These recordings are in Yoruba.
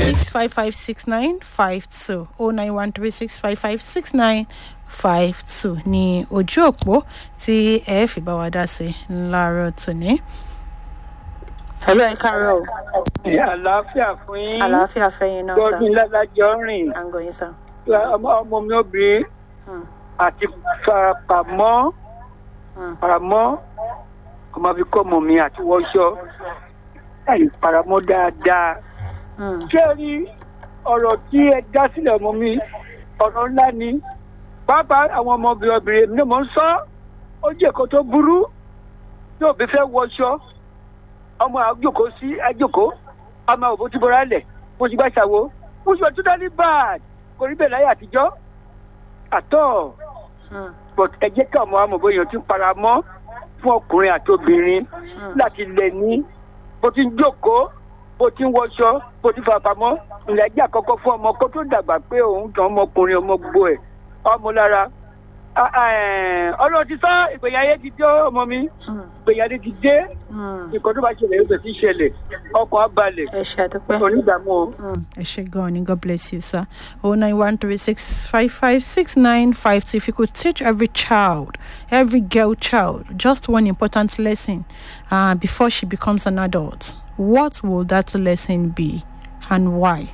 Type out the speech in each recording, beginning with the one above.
six five five six nine five two oh nine one three six five five six nine five two ní ojú òpó tí ẹ fi bá wa dá sí láàárọ̀ tòní. hello ẹ káàárọ̀ o àlàáfíà fún yín àlàáfíà fẹ́yìn náà sá gbọ́dún ládájọ́ rìn à ń gbọ́ yín sá. ọmọ ọmọ mi obìnrin Hmm, àti farapamọ́ hmm, faramọ́ ọmọ fi kọ́ ọmọ mi àti wọṣọ láì faramọ́ dáadáa. hmm, ṣé ẹ rí ọ̀rọ̀ tí ẹ dá sílẹ̀ ọmọ mi ọ̀rọ̀ ńlá ni pàápàá àwọn ọmọbìnrin obìnrin mi ni mò ń sọ ó jẹ́ èkó tó burú tí òbí fẹ́ wọṣọ ọmọ àjòkó sí àjòkó ọmọ òbó ti bọ́ra lẹ̀ mo ti gbà ṣàwo mo ti wà tó dání bad kò rí bẹ́ẹ̀ láyé àtijọ́ àtọ́ hmm, but ẹ jẹ́ kí ọmọ amọ̀ bóyá ti para mọ́ fún ọkùnrin àti obìnrin hmm. láti lẹ̀ ní bó ti ń jókòó bó ti ń wọṣọ bó ti fà pamọ́ ìlàjì àkọ́kọ́ fún ọmọ kó tó dàgbà pé òun tàn ọmọkùnrin ọmọ gbogbo ẹ̀ ọmọ lára Ah, eh, ọlọ́run ti sọ ìgbéyà ayé ti dé ọmọ mi hmm, ìgbéyà ayé ti dé hmm. nǹkan tó bá ṣẹlẹ̀ yóò bẹ̀ sí ṣẹlẹ̀ ọkàn á balẹ̀ ẹ ṣe àdúpẹ́. onídàámú o. Mm, ẹ ṣe gan ni god bless you sir oh nine one three six five five six nine five two if you could teach every child every girl child just one important lesson uh, before she becomes an adult what will that lesson be and why.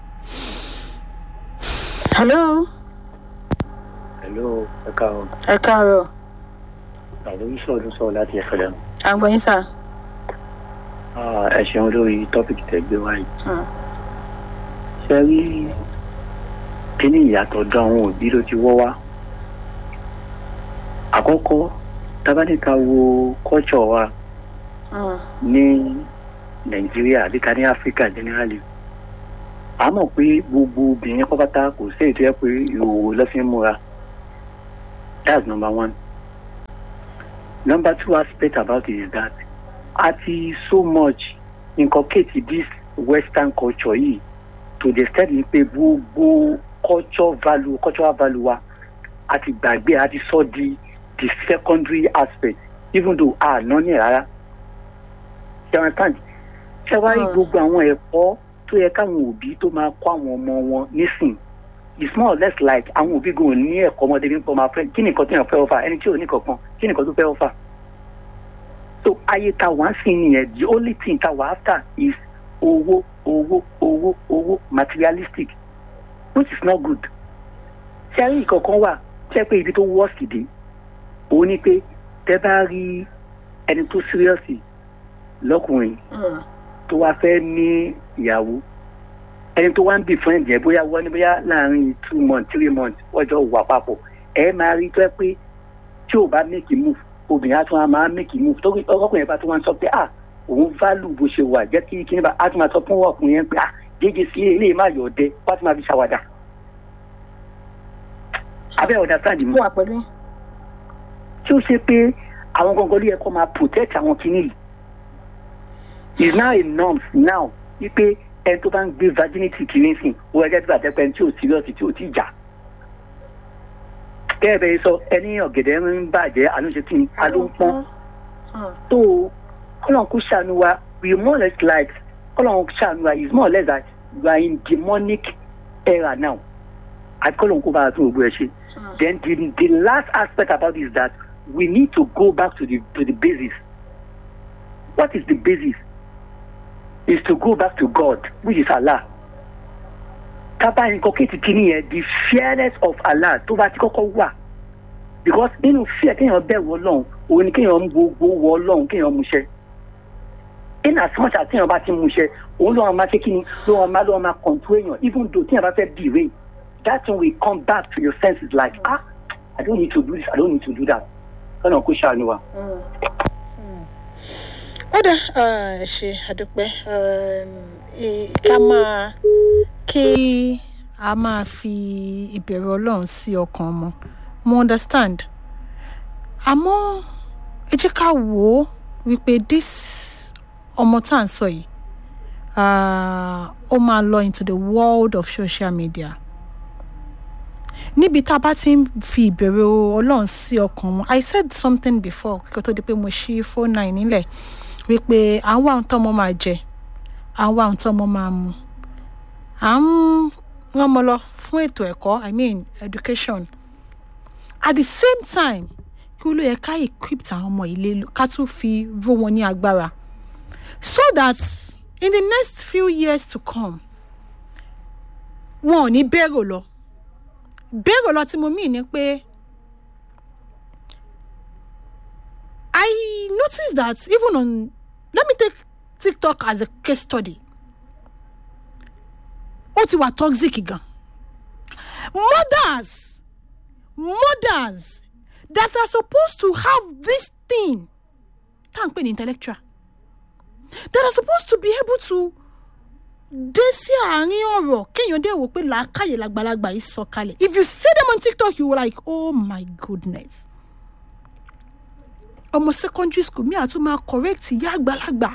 hello. Hello, ẹ káàárọ̀. ẹ káàárọ̀ Àlọ́ iṣẹ́ ọdún sọ̀rọ̀ láti ẹ̀fẹ̀ lẹ́nu. à ń gbọ́ yín sà. Ẹ ṣeun lórí tọ́pìkì tẹ̀ gbé wáyé. Ṣé rí kíní ìyàtọ̀ dán àwọn òbí ló ti wọ́ wá? Àkọ́kọ́, tábánikà wo kọ́ṣọ̀ wa ní Nàìjíríà àbí ká ní Áfíríkà generally. A mọ̀ pé gbogbo obìnrin pápátá kò sí ètò ẹ̀ pé ìhòòhò lọ́ fi ń múra. That's number one. Number two aspect about it is that ati so much inculcate this western culture yìí to the extent ni pé gbogbo culture value cultural value wa àti gbàgbé àti sọ di the secondary aspect even though a ná ní ẹ̀ rárá ṣe wọn tán ṣe wá rí Hmm. gbogbo àwọn ẹ̀kọ́ tó yẹ káwọn òbí tó máa kọ́ àwọn ọmọ wọn nísìn it's more or less like àwọn òbí gan ò ní ẹ̀kọ́ ọmọdé nípa ọmọ afẹ́ kí ni nǹkan tó yàn fẹ́ ọfà ẹni tí ò ní kankan kí ni nǹkan tó fẹ́ ọfà so ayé ta wá sí nìyẹn the only thing ta wá after is owó owó owó owó materialistic which is not good ṣé ayé ìkọ̀kan wà ṣé pé ibi tó worst dé òun ni pé tẹ́ bá rí ẹni tó serious lọ́kùnrin tó wá fẹ́ ní ìyàwó ẹni tó wá ń bì fún ẹ̀jẹ̀ bóyá wọ́n ní bóyá láàrin two months three months wọ́n jọ wà papọ̀ ẹ máa rí tó ẹ pé tí ò bá make a move obìnrin á tún á máa make a move tó ọkùnrin bá tún wá ń sọ pé ah òun value bó ṣe wà jẹ́ kí kí ní bá á tún máa sọ fún ọkùnrin yẹn pé ah jẹ́jẹ́ sí ilé má yọ̀ ọdẹ wá tún máa fi ṣàwàdà. abẹ́ ọ̀dà sáàdì mi mo wà pẹ̀lú yín. tí ó ṣe pé àwọn gangan ló yẹ kó máa protect àwọn kinní yìí is now a norm now wípé ẹni tó bá ń gbé virginity kiri sìn ó ẹjẹ tí bàtẹ́ pẹ́ tí ò serious tí ò tí jà bẹ́ẹ̀ bẹ́ẹ̀ sọ ẹni ọ̀gẹ̀dẹ̀ ń bàjẹ́ àlóṣe tí a ló ń pọ́n tó kọ́lọ́n kó ṣàánú wa we more or less like kọ́lọ́n ṣàánú wa is more or less that we are in demonic era now àti kọ́lọ́n kó bá a tún gbogbo ẹ̀ ṣe then the the last aspect about it is that we need to go back to the to the basis what is the basis is to go back to God which is Allah kábà inculcate kìíní yẹn the fearness of Allah tó bá ti kọ́kọ́ wà because nínú fear kéèyàn bẹ̀rù ọlọ́run òun ni kéèyàn ń gbogbo wọ ọlọ́run kéèyàn múṣẹ in as much as kéèyàn bá ti múṣẹ òun ló wọn máa ṣe kí ni ló wọn máa ló wọn máa control èèyàn even though téèyàn bá fẹ́ bewray that thing will come back to your senses like ah I don't need to do this I don't need to do that kọ́nà kó ṣàánú wa. ó dà ẹ ṣe àdúpẹ́ ká máa kí a máa fi ìbẹ̀rù ọlọ́run sí ọkàn ọmọ mo understand àmọ́ ẹ jẹ́ ká wò ó wípé this ọmọ tá à ń sọ yìí ó máa lọ into the world of social media níbi tá a bá ti ń fi ìbẹ̀rù ọlọ́run sí ọkàn wọn i said something before kí o tó di pé mo ṣí phone nine nílẹ̀ wípé à ń wá ohun tọ́mọ máa jẹ à ń wá ohun tọ́mọ máa mu à ń rán ọmọ lọ fún ètò ẹ̀kọ́ i mean education at the same time kí ó ló yẹ ká equip àwọn ọmọ ilé ká tún fi ró wọn ní agbára so that in the next few years to come wọn ò ní bẹ́rò lọ bẹ́rò lọ tí mo mí ni pé I noticed that even on let me take TikTok as a case study ó ti wà toxic gan mothers mothers that are supposed to have this thing tá à ń pè ní intellectual that are supposed to be able to dé sí àárín ọ̀rọ̀ kéèyàn dé wò pé làákàyè làgbàlagbà yìí sọ kalẹ̀ if you see them on tiktok you were like oh my goodness ọmọ secondary school mi àtún máa correct ìyá àgbàlagbà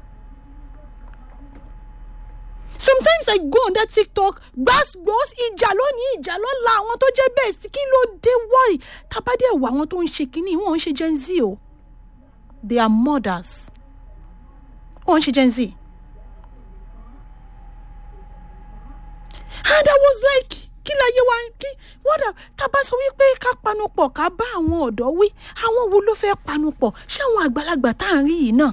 sometimes i go on that tiktok gbàgbós ìjà lónìí ìjà lọ́la àwọn tó jẹ́ best kí ló dé why tabadé wà àwọn tó ń ṣe kínní wọn ń ṣe gen z o they are mothers wọn ń ṣe gen z. and i was like kí láyé wa kí wọ́n dà tábà sọ wípé ká panupọ̀ ká bá àwọn ọ̀dọ́ wí àwọn wo ló fẹ́ panupọ̀ ṣé àwọn àgbàlagbà tá à ń rí yìí náà.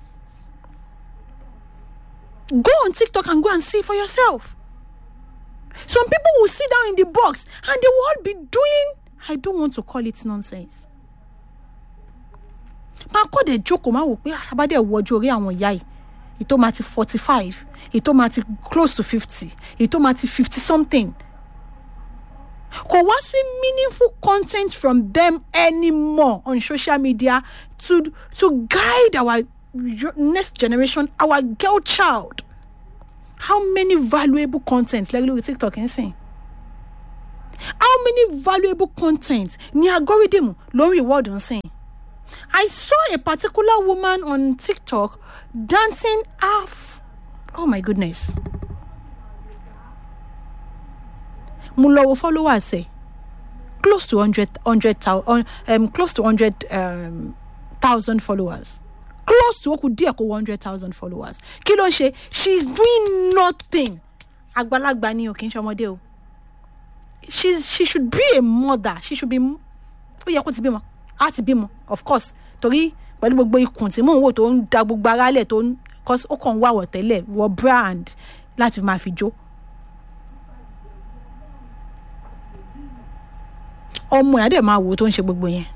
go on tiktok and go and see for yourself. some people will sit down in the box and they will all be doing i don't want to call it nonsense. máa kọ́ dẹ̀ jókòó máa wò pé àbádẹ́ wọjú orí àwọn ìyá yìí ìtò máa ti forty five ìtò máa ti close to fifty ìtò máa ti fifty something kò wá sí meaningful content from them anymore on social media to to guide our next generation our girl child how many valuable content lẹ́gbẹ̀ẹ́ lórí tiktok ń sìn how many valuable content ní algorithm ló ń reward ń sìn I saw a particular woman on TikTok dancing half. Oh my goodness. mo lọ wo followers ẹ close to hundred hundred thousand um, close to hundred um, thousand followers close to oku díẹ̀ kó one hundred thousand followers kí ló ń ṣe she is doing nothing àgbàlagbà ni o kì í ṣe ọmọdé o she she should be a mother she should be ó yẹ kó ti bímọ á ti bímọ of course torí pẹ̀lú gbogbo ikùn tí mò ń wò tó ń da gbogbo ara lẹ̀ tó ń cause ó kàn ń wà wọ̀tẹ́lẹ̀ wọ brand láti máa fi jó. ọmọ ẹ̀ á dẹ̀ máa wò tó ń ṣe gbogbo yẹn.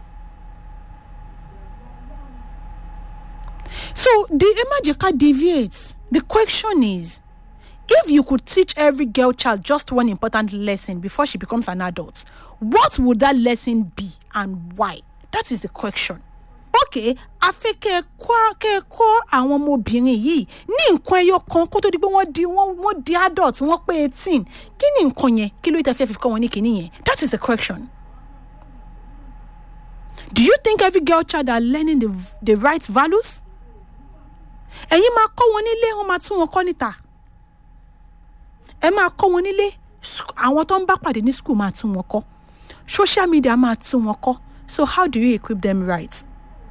so the ẹ má jẹ́ ká deviate the question is if you could teach every girl child just one important lesson before she becomes an adult what would that lesson be and why that is the question. okay àfi kẹ́ ẹ kọ́ kẹ́ ẹ kọ́ àwọn ọmọbìnrin yìí ní nǹkan ẹyọ kan kó tó di pé wọ́n di wọ́n wọ́n di adult wọ́n pé eighteen kí ni nǹkan yẹn kí ló tẹ́ fẹ́ fi kọ́ wọn ní kinní yẹn that is the question. do you think every girl child are learning the, the right values? ẹ̀yin máa kọ́ wọn nílé wọ́n máa tún wọn kọ́ níta ẹ máa kọ́ wọn nílé àwọn tó ń bá pàdé ní school máa tún wọn kọ́ social media máa tún wọn kọ́ so how do you equip them right?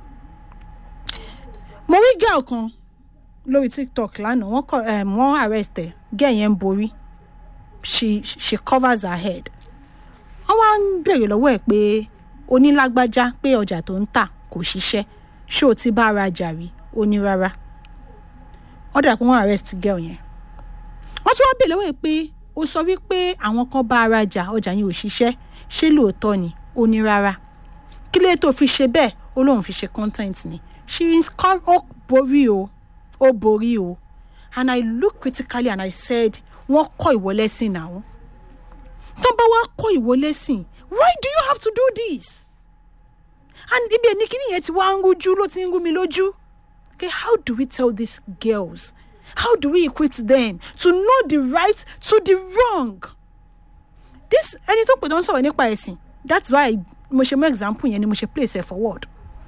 mo rí girl kan lórí tiktok lánàá wọ́n kọ um, wọ́n arrest ẹ̀ girl yẹn ń borí she she covers her head wọ́n wá ń béèrè lọ́wọ́ ẹ̀ pé onílágbájá pé ọjà tó ń tà kò ṣiṣẹ́ ṣé o ti bá ara jà rí ó ní rárá wọ́n dà pé wọ́n arrest girl yẹn wọ́n tún wá béèrè lọ́wọ́ ẹ̀ pé ó sọ wípé àwọn kan bá ara jà ọjà yẹn ò ṣiṣẹ́ ṣé lóòótọ́ ni ó ní rárá kí lè tó fi ṣe bẹ́ẹ̀ ó lóun fi ṣe content ni she is called ó borí o ó borí o and i look critically and i said wọ́n kọ́ ìwọ lẹ́sìn náà tó bá wá kọ́ ìwọ lẹ́sìn why do you have to do this and ibi ẹni kíní yẹn ti wá ń rújú ló ti ń rú mi lójú okay how do we tell these girls how do we equip them to know the right to the wrong this ẹni tó pè tó ń sọ̀rọ̀ nípa ẹ̀sìn that's why mo ṣe mú example yẹn ni mo ṣe place ẹ̀ forward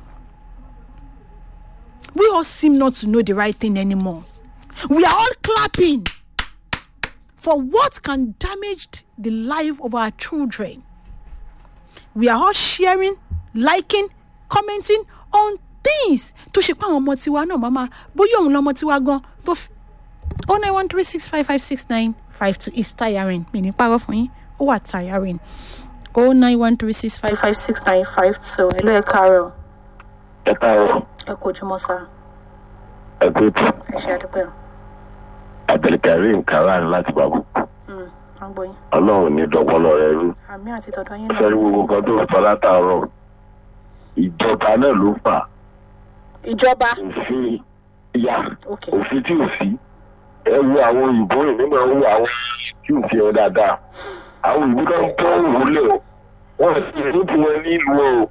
we all seem not to know the right thing anymore we are all clapping for what can damage the life of our children we are all sharing liking commenting on things tó ṣe pé àwọn ọmọ tiwa náà máa bóyá òun lọmọ tiwa gan tó fi oh nine one three six five five six nine five two is tiring mi ní parọ́ fún yín ó wà tiring oh nine one three six five five six nine five two ẹ ló ẹ káàárọ̀ ẹ káàárọ̀ ẹ kò jùmọ̀ sá ẹ kú ètò ẹ ṣe àdúpẹ́ o abdulkareem karan láti bàbùkù Mm, à ń gbọ́ yín ọlọ́run ní dọ́pọ́lọ́ rẹ rú àmì àti tọ̀dọ̀ yín náà fẹ́rí gbogbo kan tó sọ látàárọ̀ ìjọba náà ló fà ìjọba òfin ya ok òfin tí ò sí ẹ wo àwọn òyìnbó rìn nígbà wo àwọn tí ò fi ẹ dáadáa àwọn òyìnbó kan tó ń wọlé o wọn sì ní tiwọn nílùú o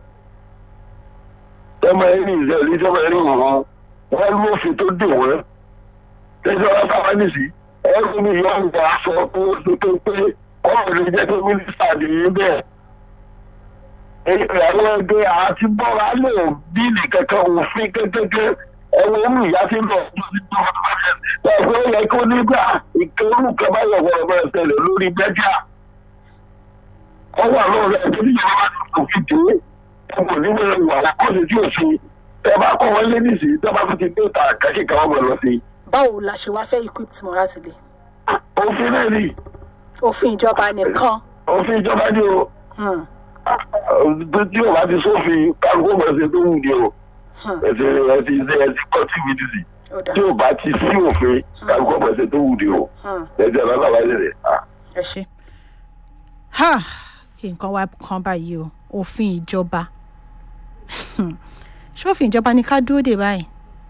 tọmọ ẹni ìṣẹ̀lẹ̀ tọmọ ẹni wọn wọn lú òfin tó dè wọn tẹsán wọn bá wọn nìsí ẹrù mi yọ ń gba aṣọ tó tó tó pé ọmọ rẹ jẹ pé mínísítà nìyí bẹ́ẹ̀ àwọn ẹgbẹ́ àti bọ́ra lè bí nìkankan òfin kékeré ẹ̀wọ̀n omi ìyá ti ń bọ̀ ẹ̀fọ́ yẹ kó nígbà ìkẹrù kẹfà yọ̀wọ̀ ọ̀bẹ ẹ̀sẹ̀lẹ̀ lórí bẹ́jà ọwọ́ àlọ́ rẹ̀ tó ní ìjọba kò fi dé ẹ̀wọ̀n nígbà ìwà àkọsí tí ò sí ẹ bá kọ́ wọn lé nìsí tẹ́ bá fi ti dé ta kẹ́kẹ́ kan wọ́n lọ sí. báwo la ṣe wá fẹ́ equip tí mo láti lè òfin náà ni òfin ìjọba nìkan òfin ìjọba ni o Hmm, tí o bá ti sófin kálukú ọmọ ẹsẹ tó wù ní o hmm, ẹsẹ ẹsẹ ẹsẹ ẹsẹ kọtí mi ti sì ó dà tí o bá ti sí òfin kálukú ọmọ ẹsẹ tó wù ní o Hmm, ẹsẹ ọlọ́lá wa ṣẹlẹ̀ ah ẹ ṣe ha kí nǹkan wá kan báyìí o òfin ìjọba ṣófin ìjọba ni ká dúró dè báyìí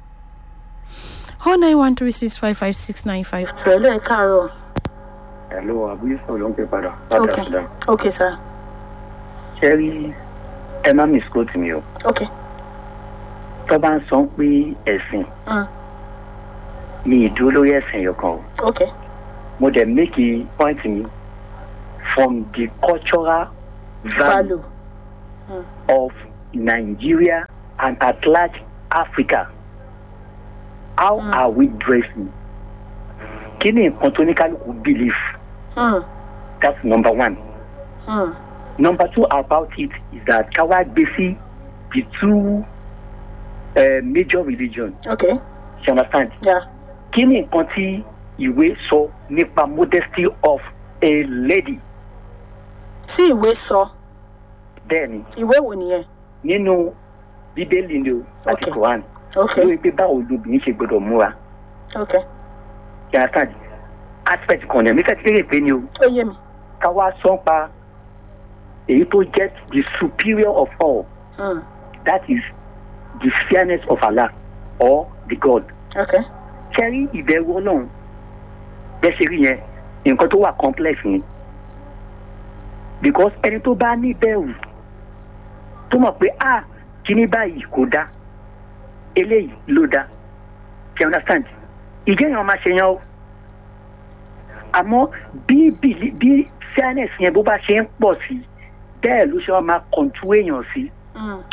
oh nine one three six five five six nine five two ẹ ló ẹ káàárọ̀ ẹ̀lọ́ àbúyé sọ̀rọ̀ ló ń pè padà ok ok sir ṣe rí ẹ má misquote mi o ok tó bá ń sọ pé ẹ̀sìn Hmm, mi ìdúró lórí ẹ̀sìn yọkan o ok mo dẹ̀ make a point mi from the cultural value value of Nigeria and at large Africa how Mm. are we dressing kí ni nǹkan tó ní kálukú believe Hmm, that's number one hmm, number two about it is that káwá gbé sí the two uh, major religion ok you understand yeah kí ni nǹkan tí ìwé sọ nípa modesty of a lady tí ìwé sọ bẹ́ẹ̀ ni ìwé wo nìyẹn nínú bíbélì ni o àti Okay. quran ok lórí pé báwo lobìnrin ṣe gbọdọ̀ múra ok you understand aspect kan ní mi fẹ́ ti kéré pé ni o ó yé mi ká wá sọ pa èyí tó jẹ́ the superior of all Hmm, that is the fairness of Allah or the God ok kẹ́rí ìbẹ̀rù ọlọ́run bẹ́ẹ̀ ṣe rí yẹn nǹkan tó wà complex ni because ẹni tó bá ní bẹ̀rù tó mọ̀ pé ah kíní báyìí kò dáa eléyìí ló dáa you understand ìjẹ́yàn máa ṣe yan o àmọ́ bí bìlí bí fairness yẹn bó bá ṣe ń pọ̀ sí bẹ́ẹ̀ ló ṣe wá máa kọ̀ǹtú èèyàn sí Hmm,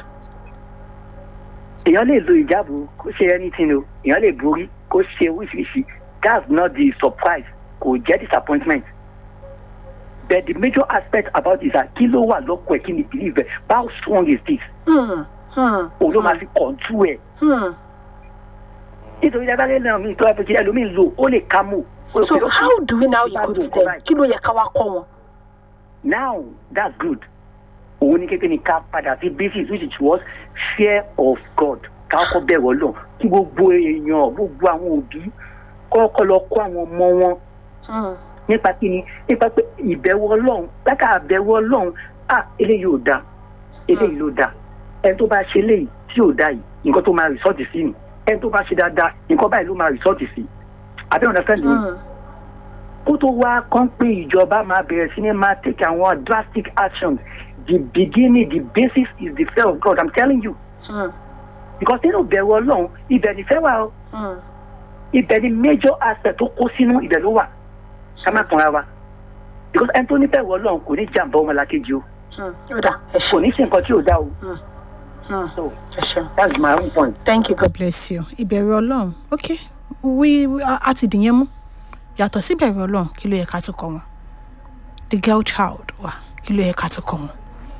èèyàn lè lo ìjáàbò kó ṣe anything o èèyàn lè borí kó ṣe oríṣiríṣi that's not the surprise kò jẹ́ disappointment but the major aspect about it is that kí ló wà lọ́kọ̀ ẹ̀ kí ni believe ẹ̀ how strong is this hmm, hmm, òun ló máa fi control ẹ̀ hmm. nítorí dábàá náà mi tó wá pé kí ẹlòmíì lò ó lè ká mọ̀ ó lè so pé ó how do we now bá equip lò them báyìí. kí ló yẹ ká wá kọ́ wọn. now that's good òun ní kékeré ní ká padà sí basis which it was fear of God ká kọ́ bẹ̀rù ọlọ́run kí gbogbo èèyàn gbogbo àwọn òbí kọ́kọ́ lọ kó àwọn ọmọ wọn Hmm, nípa kí ni nípa pé ìbẹ̀wò ọlọ́run lákà àbẹ̀wò ọlọ́run à eléyìí ò da eléyìí ló da ẹni tó bá ṣe eléyìí tí ò da yìí nǹkan tó máa rìsọ́ọ̀tì sí ni ẹni tó bá ṣe dáadáa nǹkan báyìí ló máa rìsọ́ọ̀tì sí àbẹ́ ọ̀nà fẹ́ẹ́ lè hmm, kó tó wá kán pé ìjọba máa bẹ̀rẹ̀ sí ní máa take àwọn drastic actions the beginning the basis is the fear of God i'm telling you hmm, because nínú ìbẹ̀wò ọlọ́run ibẹ̀ nífẹ̀ẹ́ wà o hmm. ibẹ̀ ni major aspect tó kó sínú ibẹ̀ ló wà ká má tanra wa because ẹni tó níbẹ̀wò ọlọ́run kò ní jàǹbá ọmọlàkejì o Hmm, ó dà ẹ kò ṣe ní ṣe nǹkan tí ò dá o Hmm, so ẹ ṣe. that's my own point. thank you god bless you ìbẹ̀rù ọlọ́run ok wí wí- a a ti dìyẹn mú yàtọ̀ sí ìbẹ̀rù ọlọ́run kí ló yẹ ká tó kọ́ wọn the girl child wà kí ló yẹ ká tó kọ́ wọn.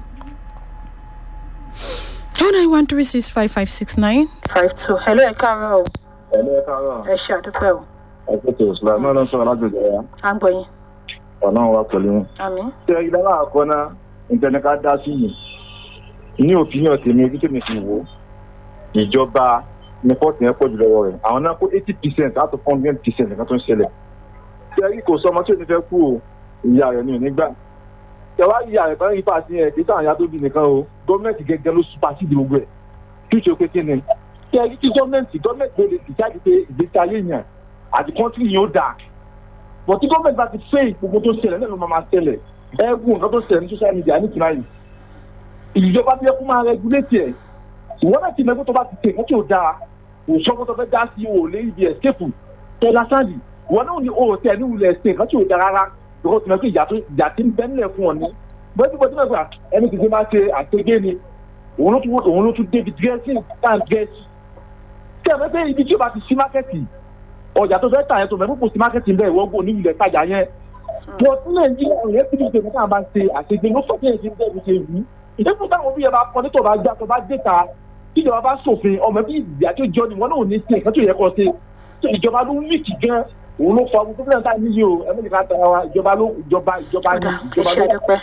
oh nine one three six five five six nine five two hello ẹ káàárọ̀ o ẹni ẹ káàárọ̀ ẹ ṣe àdúpẹ́ o ẹgbẹ́ tó islam náà ló ń sọ̀rọ̀ lágbègbè ya à ń gbọ́ yín ọ̀nà wa pẹ̀lú yín. àmì ṣé ìdára àkọ́ná ìtẹnika dá sí yìí ní òfin tèmi ojú tèmi fi wò ó ìjọba ní fọ́ọ̀tì yẹn pọ̀ jù lọ́wọ́ rẹ̀ àwọn náà kó eighty percent out of hundred percent nǹkan tó ń ṣẹlẹ̀ ṣé ẹ̀rí kò sọ ọmọ tí ò ní fẹ́ kú o ìyá rẹ̀ ní onígbà ṣẹ̀wá ìyá rẹ̀ kan yípa sí yẹn kì í sáwọn ìyá tó bí nìkan o gọ́ọ̀mẹ̀ntì gẹ́gẹ́ ló supersede gbogbo ẹ̀ fíṣe pé kí ni ṣé ẹ̀rí tí gọ́ọ̀mẹ̀ntì gọ́ọ̀mẹ̀ntì ló lè decide pé ìgbésí ayé yẹn àti kọ́ńtì yẹn ó dáa bọ̀ tí gọ́ọ̀mẹ̀ntì bá ti fẹ́ gbogbo tó ṣẹlẹ̀ náà ló máa máa ṣẹlẹ̀ ẹ̀ẹ́gùn nǹkan tó ṣẹlẹ̀ ní social media ní tìǹbà ìjọba bí ẹ kó máa regulate ẹ̀ ìwọ́n náà ti mẹ́gbẹ́ tó bá ti tẹ̀ kọ́tí ò dáa òṣọ́gbọ́n tó fẹ́ dá sí o lé ibi escape tẹ́lá sáàlì ìwọ́n náà ní o tẹ̀ ní wulẹ̀ ṣe kọ́tí ò dáa rárá lọ́kọ́ tí mẹ́gbẹ́ ìyá tó ìyá tí ń bẹ́ nílẹ̀ fún ọ ní bọ́dí bọ́dí mẹ́gbẹ́ ẹni tí máa ṣe àtẹ́gẹ́ ni òun ló tún òun ló tún débi dírẹ́sì tá à ń dírẹ́sì tẹ́ mẹ́gbẹ́ ibi tí o bá ti sí mákẹ́tì ọjà tó fẹ́ tà yẹn tó mẹ́gbẹ́ kò sí mákẹ́tì bẹ́ẹ̀ wọ́n gbọ́ níwulẹ̀ tajà yẹn bọ́ sí nàìjíríà yẹn tí mo ṣe fún káàbá ṣe àtẹ́gẹ́ ló sọ fún èyí tí ń ṣe wù ìdẹ́kùn táwọn òbí yẹn bá kọ́ nítorí bá gbà tó bá dé ta tíjọba bá ṣòfin ọmọ bí ìyá tó jọ ni wọn náà ò ní ṣe nǹkan tó yẹ kó ṣe tó ìjọba ló ń wíìkì gan òun ló fa gbogbo fúlẹ̀ tá a níyì o ẹ̀mí nìkan tara wa ìjọba ló ìjọba ìjọba ní ọ̀dà ìjọba iṣẹ́ ló. dúpẹ́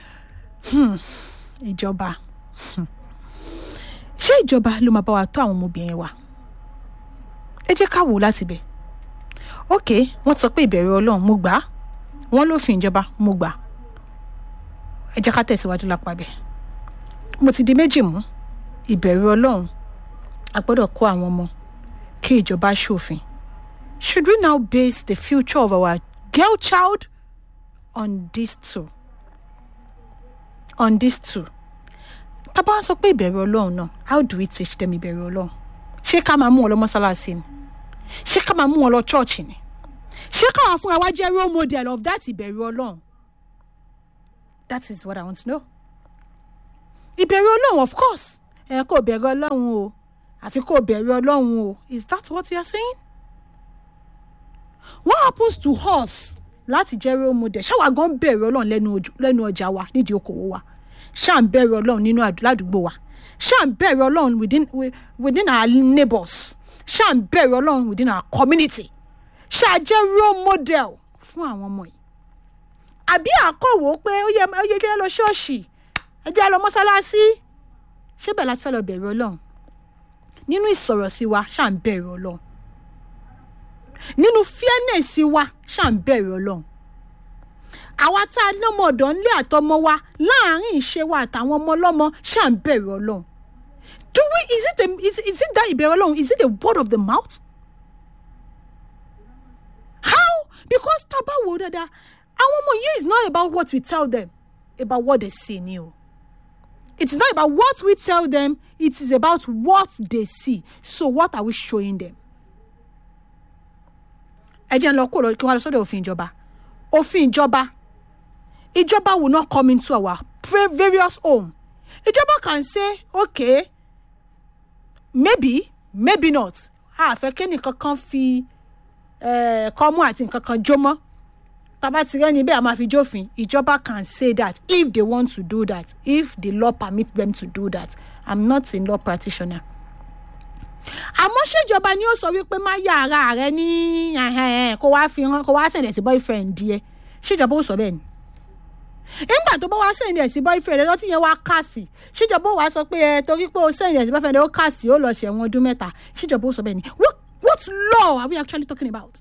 ìjọba Hmm. ṣé ìjọba ló máa bá wa tó àwọn ọmọbìnrin wa ẹ jẹ́ ká wò ó láti bẹ̀ ok wọ́n sọ pé ìbẹ̀rù ọlọ́run mo gbà á wọ́n lófin ìjọba mo gbà á ẹ jẹ́ ká tẹ̀síwájú lápá bẹ̀ mo ti di méjì mú ìbẹ̀rù ọlọ́run a gbọ́dọ̀ kó àwọn ọmọ kí ìjọba ṣòfin should we now base the future of our girl child on these two on these two tá a bá ń sọ pé ìbẹ̀rù ọlọ́run náà how do we teach them ìbẹ̀rù ọlọ́run ṣé ká máa mú wọn lọ mọ́sálásí ni ṣé ká máa mú wọn lọ chọ́ọ̀chì ni ṣé káwọn fúnra wa jẹ́ role model of that ìbẹ̀rù ọlọ́run that is what i want to know ìbẹ̀rù ọlọ́run of course ẹ kò bẹ̀rù ọlọ́run o àfi kò bẹ̀rù ọlọ́run o is that what you are saying what happens to us láti jẹ́ role model ṣáwa gan bẹ̀rù ọlọ́run lẹ́nu ojú- lẹ́nu ọjà wa nídìí okòwò wa ṣáà ń bẹ̀rù ọlọ́run nínú àdú- ládùúgbò wa ṣáà ń bẹ̀rù ọlọ́run within wi- within our neighbours ṣáà ń bẹ̀rù ọlọ́run within our community ṣáà jẹ́ role model fún àwọn ọmọ yìí àbí àkọ́wò pé ó yẹ ó yẹ kí ẹ lọ ṣọ́ọ̀ṣì ẹ jẹ́ ẹ lọ mọ́sálásí ṣé bẹ́ẹ̀ láti fẹ́ lọ bẹ̀rù ọlọ́run nínú ìsọ̀rọ̀ sí wa ṣáà ń bẹ̀rù ọlọ́run nínú fairness wa ṣáà ń bẹ̀rù ọlọ́run àwa tá a lọ́mọ ọ̀dọ́ ńlé àtọmọ wa láàárín ìṣe wa àtàwọn ọmọ ọlọ́mọ ṣáà ń bẹ̀rù ọlọ́run do we is it a is, is it that ìbẹ̀rù ọlọ́run is it a word of the mouth how because tá a bá wò ó dáadáa àwọn ọmọ yìí is not about what we tell them about what they see ni o it's not about what we tell them it is about what they see so what are we showing them ẹ jẹ́ ń lọ kó lọ kí wọ́n lọ sọ́dọ̀ òfin ìjọba òfin ìjọba ìjọba will not come into our va- various home ìjọba can say okay maybe maybe not àfẹ́ kẹ́nìkan kan fi eh, kọ́mú àti nǹkan kan jó mọ́ tàbá ti rẹ́ni bẹ́ẹ̀ a máa fi jófin ìjọba can say that if they want to do that if the law permit them to do that i'm not a law practitioner àmọ́ ṣèjọba ni ó sọ wípé má yà ara rẹ ní ẹhẹ́n, kó wá fi hàn kó wá sẹ̀dẹ̀ sí boyfriend díẹ̀ ṣèjọba ó sọ bẹ́ẹ̀ ni nígbà tó bá wá sẹ̀dẹ̀ sí boyfriend ẹ̀ lọ́tí yẹn wá kàsì ṣèjọba ó wá sọ pé ẹ torí pé ó sẹ̀dẹ̀ sí boyfriend ẹ̀ ó kàsì ó lọ ṣẹ̀wọ̀n ọdún mẹ́ta ṣèjọba ó sọ bẹ́ẹ̀ ni what what law are we actually talking about?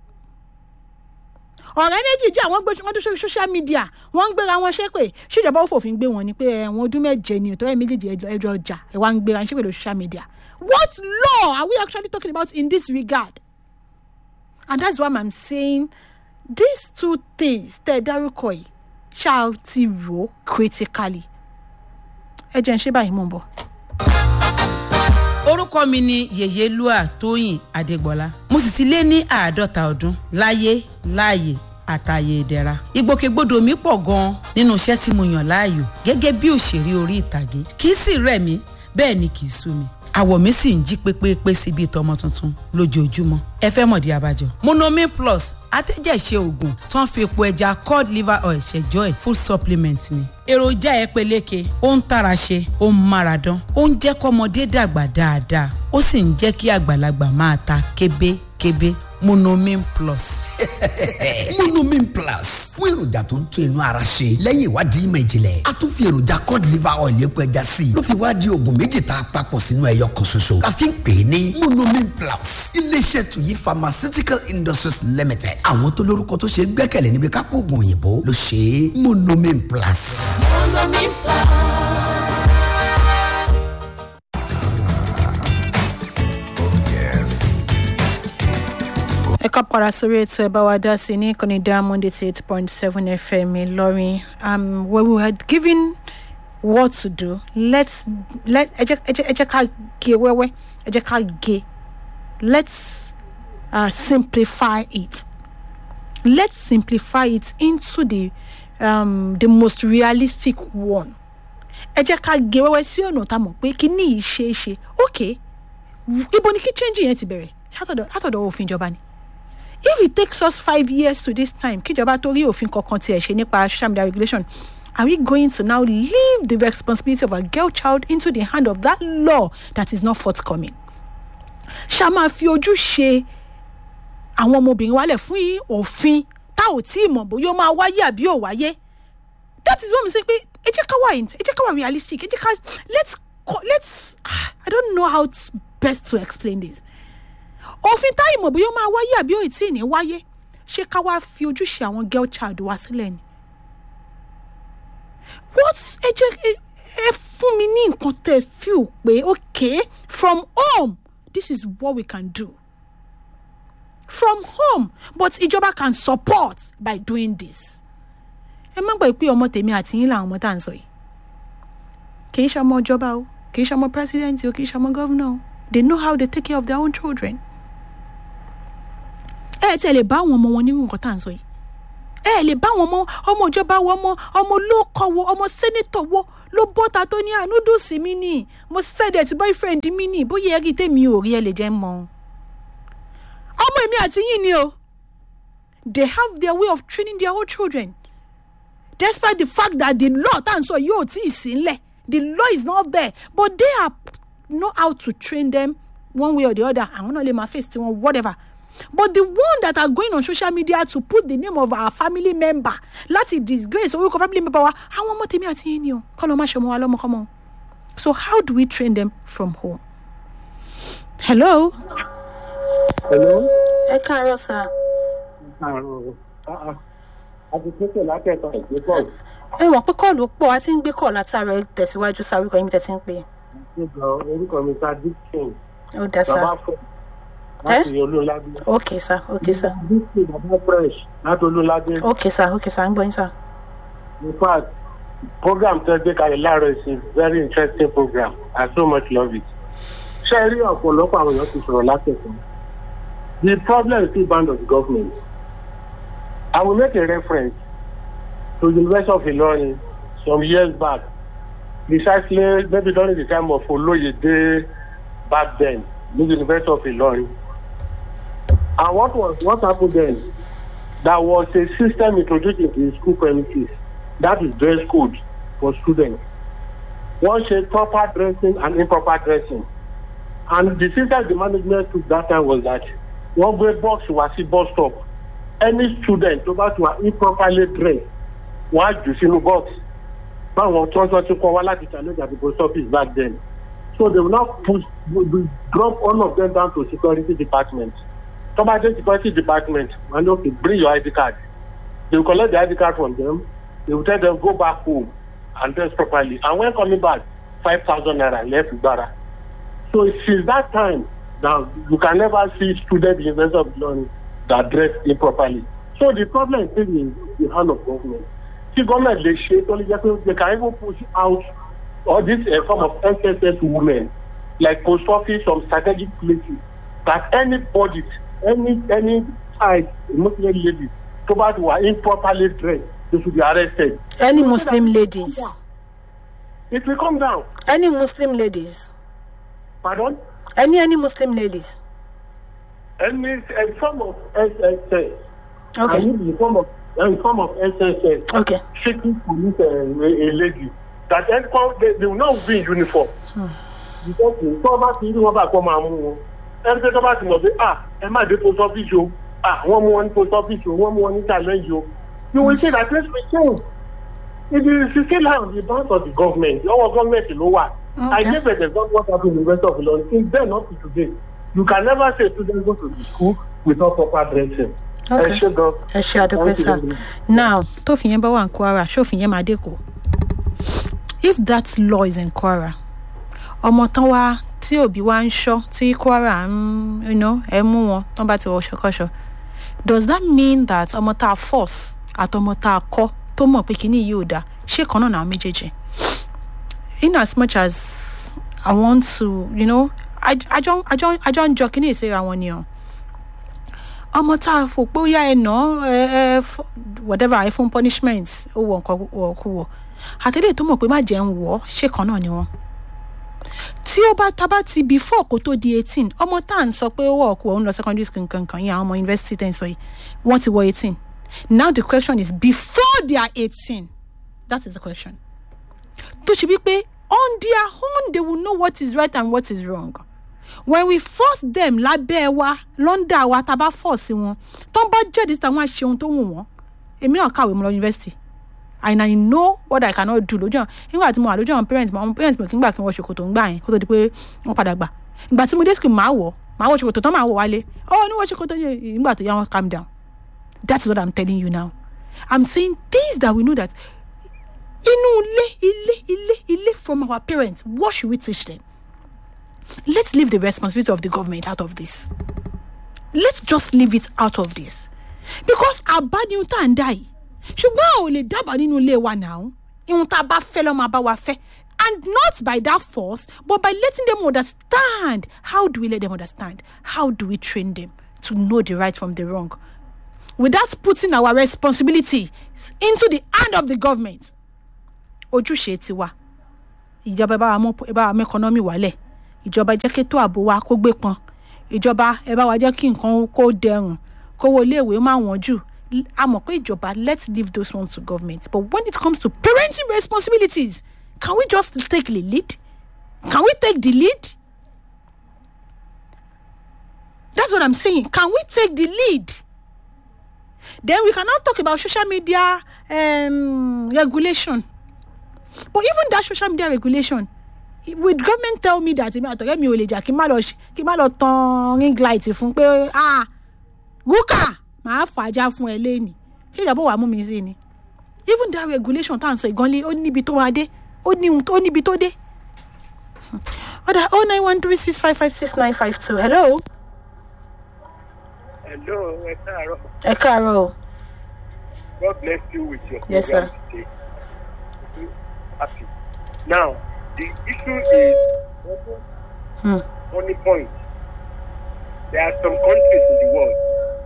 ọ̀rẹ́ méjì jẹ́ àwọn gbé wọn tó sórí social media wọ́n ń gbéra wọn ṣépè ṣèjọba ó fòfin gbé wọn ni pé ẹ̀wọ̀n ọdún méje ni ìtọ́jú méjèèjì ẹjọ́ ọjà ẹ̀ wá ń gbéra ṣépè lórí social media what law are we actually talking about in this regard and that's why i'm saying these two things tẹ́ ẹ dárúkọ yìí ṣáà ti rò ó critically ẹ jẹ́ ń ṣe báyìí mò ń bọ̀. orúkọ mi ni yèyélúà tóyìn adégbọlá mo sì ti lé ní àádọ́ta ọdún láyé láàyè àtàyè ìdẹ̀ra ìgbòkègbodò mi pọ̀ gan-an nínú iṣẹ́ tí mo yàn láàyò gẹ́gẹ́ bí òṣèré orí ìtàgé kì í sì rẹ̀ mí bẹ́ẹ̀ ni kì í sú mi àwọ̀ mi sì ń jí pépépé sí bíi tọmọ tuntun lójoojúmọ́ ẹ fẹ́ mọ̀dí abájọ. monomin plus atẹ́jẹ̀ṣe oògùn tó ń fi epo ẹja cod liver oil ṣẹjọ́ ẹ̀ full supplement ni. èròjà ẹ peléke ó ń tara ṣe ó ń mára dán ó ń jẹ́ kọ́mọdé dàgbà dáadáa ó sì ń jẹ́ kí àgbàlagbà máa ta kébékébé monomin plus. monomin plus fún èròjà tó ń tún inú ara ṣe lẹ́yìn ìwádìí ìmọ̀ ìjìnlẹ̀ a tún fi èròjà cod liver oil epo ẹja sí i ló fi wá di oògùn méjì tá a papọ̀ sínú ẹyọ kan ṣoṣo la fi ń pè é ní monomin plus iléeṣẹ́ tuyi pharmaceutical industries limited àwọn tó lórúkọ tó ṣe é gbẹ́kẹ̀lé níbi kápò oògùn òyìnbó ló ṣe é monomin plus. ẹ ká padà sórí ètò ẹ bá wa dá sí ní ìkànnì diamond eighty eight point seven fm ìlọrin um, where we had given what to do let's let ẹ jẹ́ ẹ jẹ́ ẹ jẹ́ ká gé wẹ́wẹ́ ẹ jẹ́ ká gé let's uh, simplify it let's simplify it into the um, the most realistic one ẹ jẹ́ ká gé wẹ́wẹ́ sí ọ̀nà tá a mọ̀ pé kí ní ìṣe é ṣe ok ibo ni kí change yẹn ti bẹ̀rẹ̀ látọ̀dọ̀ látọ̀dọ̀ òfin ìjọba ni if it takes us five years to this time kíjọba tó rí òfin kankan tiẹ̀ ṣe nípa social media regulation are we going to now leave the responsibility of a girl child into the hand of that law that is not forthcoming ṣá máa fi ojú ṣe àwọn ọmọbìnrin wálẹ̀ fún òfin tá ò tí ì mọ̀ bóyá ó máa wáyé àbí ò wáyé that is what mi sẹ pé ẹ jẹ́ ká wà ẹ jẹ́ ká wà realistic ẹ jẹ́ ká let's co- let's i don't know how to best to explain this òfin tá ìmọ̀ bóyá ó máa wáyé àbí ò tí ì ní wáyé ṣé ká wá fi ojúṣe àwọn girl child wá sílẹ̀ ni. what ẹ jẹ́ ẹ- ẹ fún mi ní nǹkan tẹ́ ẹ feel pé okay from home this is what we can do from home but ìjọba can support by doing this. ẹ má gbàgbé pé ọmọ tèmi àti yín làwọn ọmọ tá à ń sọ yìí kì í ṣe ọmọ ìjọba o kì í ṣe ọmọ president o kì í ṣe ọmọ governor o they know how they take care of their own children ẹ tẹ lè bá àwọn ọmọ wọn nírú nǹkan tá à ń sọ yìí ẹ lè bá àwọn ọmọ ọmọ ìjọba wo ọmọ ọmọ olóòkọ wo ọmọ sẹ́nẹ́tọ̀ wo ló bọ́ta tó ní ànúdùsì mi nì mo sẹ́dẹ̀ tí boyfriend mi nì bóyá ẹ rí tèmi ò rí ẹ lè jẹ́ mọ́ ọmọ èmi àti yín ni o they have their way of training their own children despite the fact that the law tá à ń sọ yóò tí ì sí ńlẹ̀ the law is not there but they are know how to train them one way or the other àwọn náà lè máa face tiwọn whatever but the one that are going on social media to put the name of our family member láti disgrace orúkọ family member wa àwọn ọmọ tèmi àti yín ni o kọ́ ló má ṣe ọmọ wa lọ́mọkọ́mọ so how do we train them from home. hello. Hello. ẹ káàárọ̀ sá. Àrùn àti pípẹ́ látẹ̀kọ̀ ìgbébọ̀ ẹ wọ̀n pé kọ́ọ̀lù pọ̀ a ti ń gbé kọ́ọ̀lù látàrọ tẹ̀síwájú sáré kan yín tẹ̀ ti ń pè nígbà orúkọ mi ta dixon é ó dá sá. bàbá fọ láti olóládé. ok sá ok sá dixon bàbá fresh láti olóládé. ok sá ok sá ń gbọ́ yín sá. in fact program tó gbé kalẹ̀ láàárọ̀ is a very interesting program i so much love it. ṣé ẹ rí ọ̀pọ̀lọpọ̀ àwọn èèyàn ti sọ̀rọ̀ látẹ̀kọ̀ the problem is still bound of the government. I will make a reference to the University of Ilorin some years back, precisely maybe during the time of Oloyede back then, the University of Ilorin. And what was what happened then? There was a system introduced into the school premises that is dress code for students. One said proper dressing and improper dressing. And the system the management took that time was that one way box was a bus stop any student tó bá ti wà improperly dressed wọ́n á jù sínú box báwọn tí wọ́n sọ ti kọ́ wá láti challenge at the post office back then so they will now push we we drop all of them down to security department tó bá dé security department wọ́n ní okay bring your id card they will collect the id card from them they will tell them go back home and dress properly and when coming back five thousand naira left gbara so since that time now you can never see student university of learning that dress improperly. So the problem is still in the hand of government. See, government they shape only just they can even push out all this uh, form of SSS women, like post office, some strategic places, that anybody, any any side, Muslim lady, so bad who are improperly dressed, they should be arrested. any muslim ladies It will come down. any muslim ladies Pardon? any any muslim ladies. Any a form of SSS. I okay mean, the form of a form of SSS. okay shaking police uh, a, a lady that anyone they, they will not be in uniform. because tó bá ti rí wọn bá kọ́ máa mú wọn ẹni tó bá ti mọ̀ pé ah ẹ má dé post office o ah wọ́n mú wọn ní post office o wọ́n mú wọn ní challenge o you will see that things will change it is still on the bounds of the government ọwọ́ gọ́ọ̀mẹ̀ntì ló wà i Okay. give an example what happen in the university of ilorin since then up to today you can never say students go to the school without proper dressing. Okay. ẹ ṣe gan. ẹ ṣe àdúpẹ́ sá now tófin yẹn bá wà ní kwara ṣófin yẹn máa dẹ́kọ̀ if that law is in kwara ọmọ tán wá tí òbí wá ń ṣọ́ tí kwara ń you know, ẹ mú wọn tán bá ti wọ ṣọkọṣọ does that mean that ọmọ tá a force àtọmọ tá a kọ́ tó mọ̀ pé kíní yìí ò dáa ṣé kan náà náà méjèèjì in as much as i want to you know àjọ àjọ àjọ ń jọ kíní ìsera wọn ni o ọmọ tá a fò pé ó yá ẹ nà ẹ ẹ f- whatever ẹ fún punishment ó wọ nǹkan wọ kú wọ àtẹlẹ tó mọ̀ pé má jẹ́ ń wọ̀ ọ́ ṣé kan náà ni wọ́n tí ó bá tábà ti before kó tó di eighteen ọmọ tá à ń sọ pé ó wọ̀ ọkú òun lọ secondary school nǹkan kan yẹn àwọn ọmọ university tẹ̀ ń sọ yìí wọ́n ti wọ eighteen now the question is before they are eighteen that is the question tó ṣe wípé on their own they will know what is right and what is wrong when we force them lábẹ́ wa lọ́ndà wa tá a bá force wọn tó ń bá jáde síta wọn á ṣe ohun tó wù wọ́n èmi náà kàwé mo lọ yunifásitì and i know what i cannot do lójú àwọn nígbà tí mo wà lójú àwọn parents mi àwọn parents mi kì í gbà kí n wọ ṣòkòtò ń gbà yẹn kó tó di pé wọ́n padà gbà ìgbà tí mo dé school màá wọ̀ màá wọ ṣòkòtò tán màá wọ̀ wálé oh ní wọ ṣòkòtò yẹn nígbà tó yá wọn calm down that's what i'm telling you now i'm saying things that we know that inú ilé ilé ilé ilé from our parents what should we teach them let's leave the responsibility of the government out of this let's just leave it out of this because àbá ni ohun tá à ń dá yìí ṣùgbọ́n a ò lè dábàá nínú ilé wa náà ihun tá a bá fẹ́ lọ́ máa bá wa fẹ́ and not by that force but by letting them understand how do we let them understand how do we train them to know the right from the wrong without putting our responsibility into the hand of the government ojúṣe tiwa ìjọba ẹ bá wa mú ẹ bá wa mú ẹkọnọmì wálẹ̀ ìjọba jẹ́ kí ètò ààbò wa kó gbé pọn ìjọba ẹ bá wa jẹ́ kí nǹkan kó dẹrùn kówó iléèwé má wọ́n jù L- a mọ̀ pé ìjọba let's leave those ones to government but when it comes to parenting responsibilities can we just take the lead can we take the lead that's what i'm saying can we take the lead then we cannot talk about social media um, regulation but even that social media regulation with government tell me that èmi àtọ̀rẹ́ mi ò lè jà kí n má lọ ṣe- kí n má lọ tan ring light fún pé ah rúkà màá fàájà fún ẹ lẹ́nìí ṣé ìjọba wàá mú mi sí ni even that regulation tá à ń sọ ìgànlé ó níbi tó máa dé ó ní ohun tó- ó níbi tó dé. ọ̀dà oh nine one three six five five six nine five two hello Hello, ẹ káàárọ̀. ẹ káàárọ̀ o God bless you with your Yes, program today. Happy. Now, the issue is Hmm. money point. There are some countries in the world,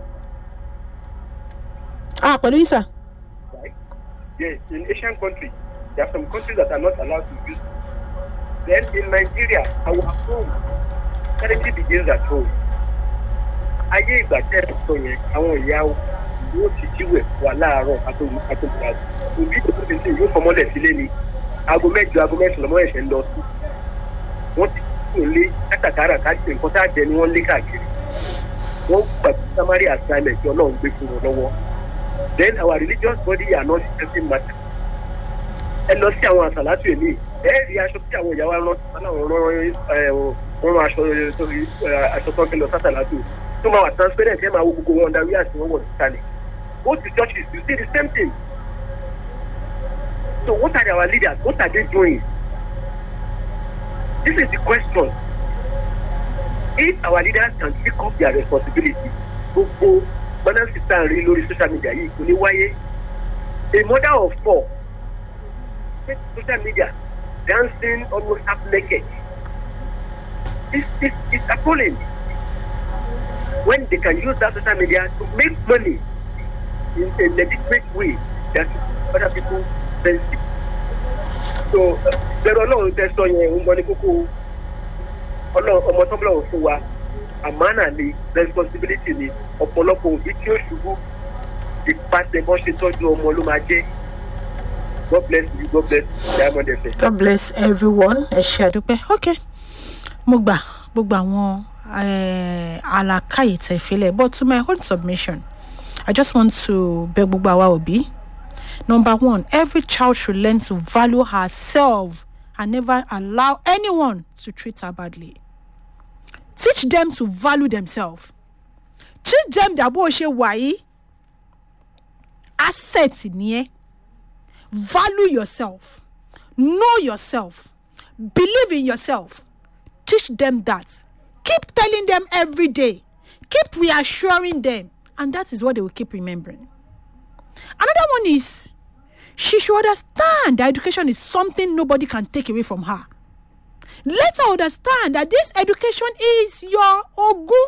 ah pẹ̀lú yín sà right? Yes, in Asian countries, there are some countries that are not allowed to use. Then in Nigeria, our home charity begins at home. Ayé ìgbà tẹ́ ẹ̀ sọ yẹn, àwọn ìyá yóò ti jíwẹ̀ wà láàárọ̀ àtòmùtà. Òbí tó tóbi sí yóò fọmọ́lẹ̀ sílé ni. Aago mẹ́jọ aago mẹ́sàn-án lọ́mọ ẹ̀ṣẹ̀ ń lọ sí. Wọ́n ti kúrò lé kátàkárà káàkiri nǹkan tá a jẹ ni wọ́n lé káàkiri. Wọ́n gbàgbé samari assignment tí Ọlọ́run gbé fún wọn lọ́wọ́. Then our religious body are not helping matter ẹ lọ sí àwọn àsàlátù èmi ẹ rí aṣọ tí àwọn ìyàwó rán aláwọ̀ rán ẹ wọ́n rán aṣọ sórí aṣọ tó ń fi lọ sásàlátù tó máa wà transparent ẹ máa wo gbogbo wọn darí àti wọn wọ̀ sísàlẹ̀ go to churches you see the same thing so what are our leaders what are they doing this is the question if our leaders can take up their responsibility gbogbo balance system rí lórí social media yìí kò ní wáyé a mother of four take social media dancing almost half naked. It's, it's, it's appalling when they can use that social media to make money in a legitimate way that other people benefit. So, bẹ̀rù ọlọ́run tẹ sọ yẹn ń bọ ní kókó ọlọ́run ọmọ tó ń bọ̀ fún wa àmánà ni responsibility ni ọ̀pọ̀lọpọ̀ òbí tí ó ṣubú ìpàtẹ bọ́ ṣe tọ́jú ọmọ ló máa jẹ́. God bless you. God bless Diamond FM. god bless everyone ẹ ṣe àdúpẹ́ ok mo gbà gbogbo àwọn eh, àlàkàyè tẹ̀fílẹ̀ but to my own submission i just want to beg gbogbo àwa òbí number one every child should learn to value herself and never allow anyone to treat her badly teach them to value themselves teach them that bó o ṣe wà yìí asset ni ẹ value yourself know yourself believe in yourself teach them that keep telling them every day keep reassuring them and that is what they will keep remembering another one is she should understand that education is something nobody can take away from her let her understand that this education is your ogun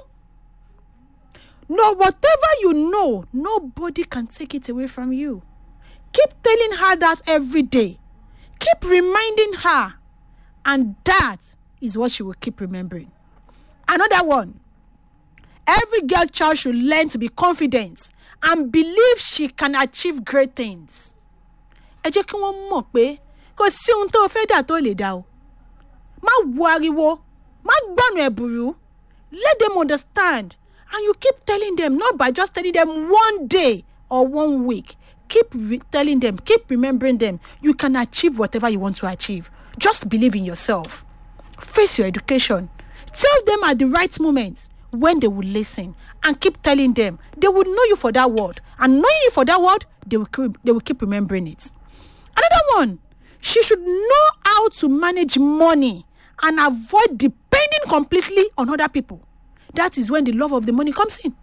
no whatever you know nobody can take it away from you keep telling her that every day keep reminding her and that is what she will keep remembering another one every girl child should learn to be confident and believe she can achieve great things ẹ jẹ́ kí wọ́n mọ̀ pé kò sí ohun tó o fẹ́ dà tó lè dà o má wo ariwo má gbọ́nù ẹ̀bùrú let them understand and you keep telling them not by just telling them one day or one week keep re- telling them keep remembering them you can achieve whatever you want to achieve just believe in yourself face your education tell them at the right moment when they will listen and keep telling them they will know you for that word and knowing you for that word they will keep, they will keep remembering it another one she should know how to manage money and avoid depending completely on other people that is when the love of the money comes in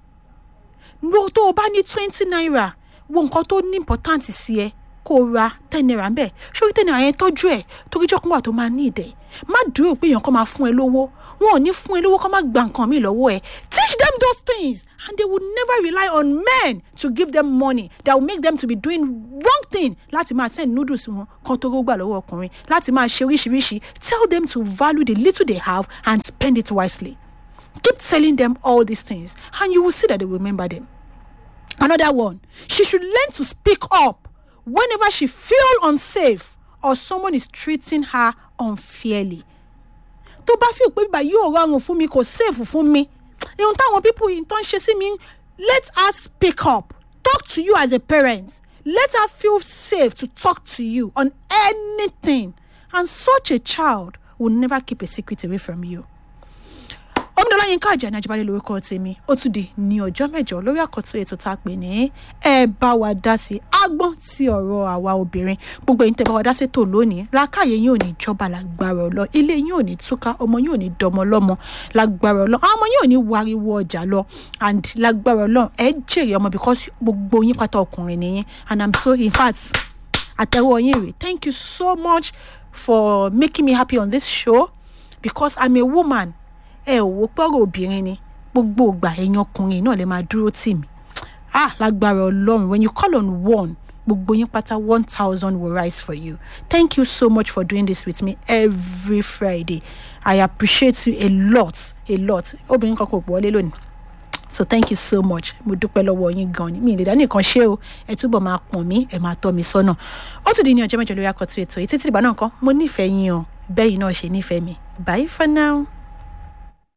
no tó o bá ní twenty naira wo nǹkan tó ní important sí ẹ kó o ra ten naira ń bẹ̀ sórí ten naira yẹn tọ́jú ẹ̀ torí jọ́kùn wà tó máa ní ìdẹ̀ má dúró pé èèyàn kan máa fún ẹ lówó wọn ò ní fún ẹ lówó kó má gba nǹkan míì lọ́wọ́ ẹ teach them those things and they will never rely on men to give them money that will make them to be doing wrong thing láti máa send noodles wọn kan tó gbà lọ́wọ́ ọkùnrin láti máa ṣe oríṣiríṣi tell them to value the little they have and spend it wisely keep telling them all these things and you will see that they will remember them another one she should learn to speak up whenever she feel unsafe or someone is treating her unfairly tó bá fi pé bíbá yóò rọrùn fún mi kò safe fún mi ihun táwọn people yìí tó ń ṣe sí mi let her speak up talk to you as a parent let her feel safe to talk to you on anything and such a child will never keep a secret away from you omidọ́lá yín ká àjàní ajíbálẹ̀ lórúkọ tèmi ó tún di ní ọjọ́ mẹ́jọ lórí àkọ́tún ètò tá a pè ní ẹ bá wa dá sí agbọ́n ti ọ̀rọ̀ àwa obìnrin gbogbo ẹ̀yin tẹ́ bá wa dá sí tò lónìí lákàyè yín ò ní jọba lágbára ọlọ ilé yín ò ní túká ọmọ yín ò ní dọmọ lọ́mọ lágbára ọlọ àwọn ọmọ yín ò ní wariwo ọjà lọ and lágbára ọlọ ẹ jèrè ọmọ because gbogbo yín pátá ọkùnrin nìyẹn and i'm so in fact àtẹwọ́ yín rè thank you so much for making me happy on this show because i'm a woman ẹ ò wò pọ́rọ̀ obìnrin ni gbogbo ìgbà ẹ̀yin ọkùnrin náà lè máa dúró tì mí ah lágbára ọlọ́run when you call on one gbogbo yín pátá one thousand will rise for you thank you so much for doing this with me every friday i appreciate you a lot a lot obìnrin kan kò pọ̀ wọlé lónìí so thank you so much mo dúpẹ́ lọ́wọ́ yín gan ni mi ìlera nìkan ṣé o ẹ túbọ̀ máa pọ̀n mí ẹ máa tọ́ mi sọ́nà ó tún di ní ọjọ́ mẹ́jọ lórí akọ̀tún ètò yìí títí ìgbà náà kan mo nífẹ̀ẹ́ yín o bẹ́ẹ̀ yìí náà ṣe nífẹ̀ẹ́ mi bye for now.